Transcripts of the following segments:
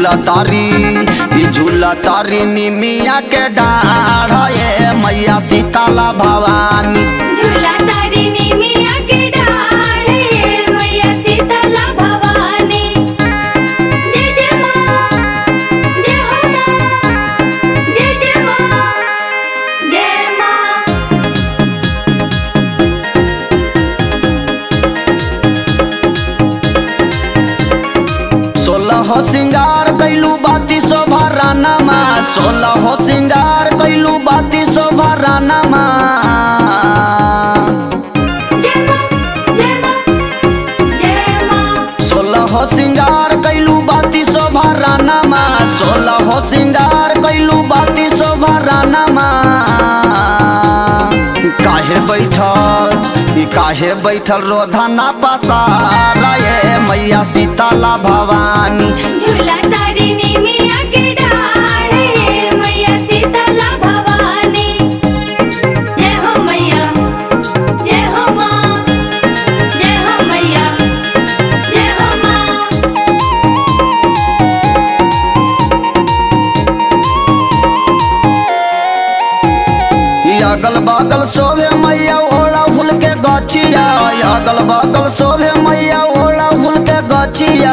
झूला तारी ई झूला तारी निमिया के डाढ़ ये मैया सीताला भवानी झूला तारिणी मिया के डाले मैया शीतला भवानी जय जय माँ जय हो माँ जय जय माँ जय माँ सोलह सिंगार कैलू बाती शोभा रानामा सोलह सिंगार कैलू बाती शोभा रानामा जय माँ जय माँ जय माँ सोलह सिंगार कैलू बाती शोभा रानामा सोलह सिंगार कैलू बाती शोभा रानामा काहे बैठल ई काहे बैठल रोधना पसारा ये मैया सीताला भवानी झूला तारिणी मिया के डाले मैया शीतला भवानी जय हो मैया जय हो माँ जय हो मैया जय हो माँ ई अगल बगल शोभे मैया ओला फूल के गछिया ई अगल बगल शोभे मैया ओला फूल के गछिया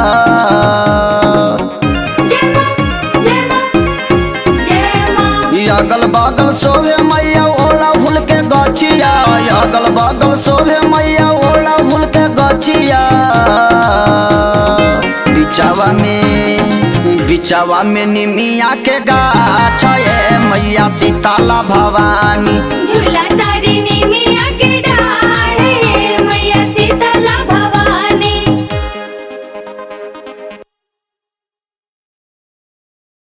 जय माँ जय माँ जय माँ ई अगल बगल शोभे मैया ओला फूल के गछिया ई अगल बगल शोभे मैया ओला फूल के गछिया बिचावा में बिचावा में निमिया के गाछ ये मैया सीताला भवानी झूला तारिणी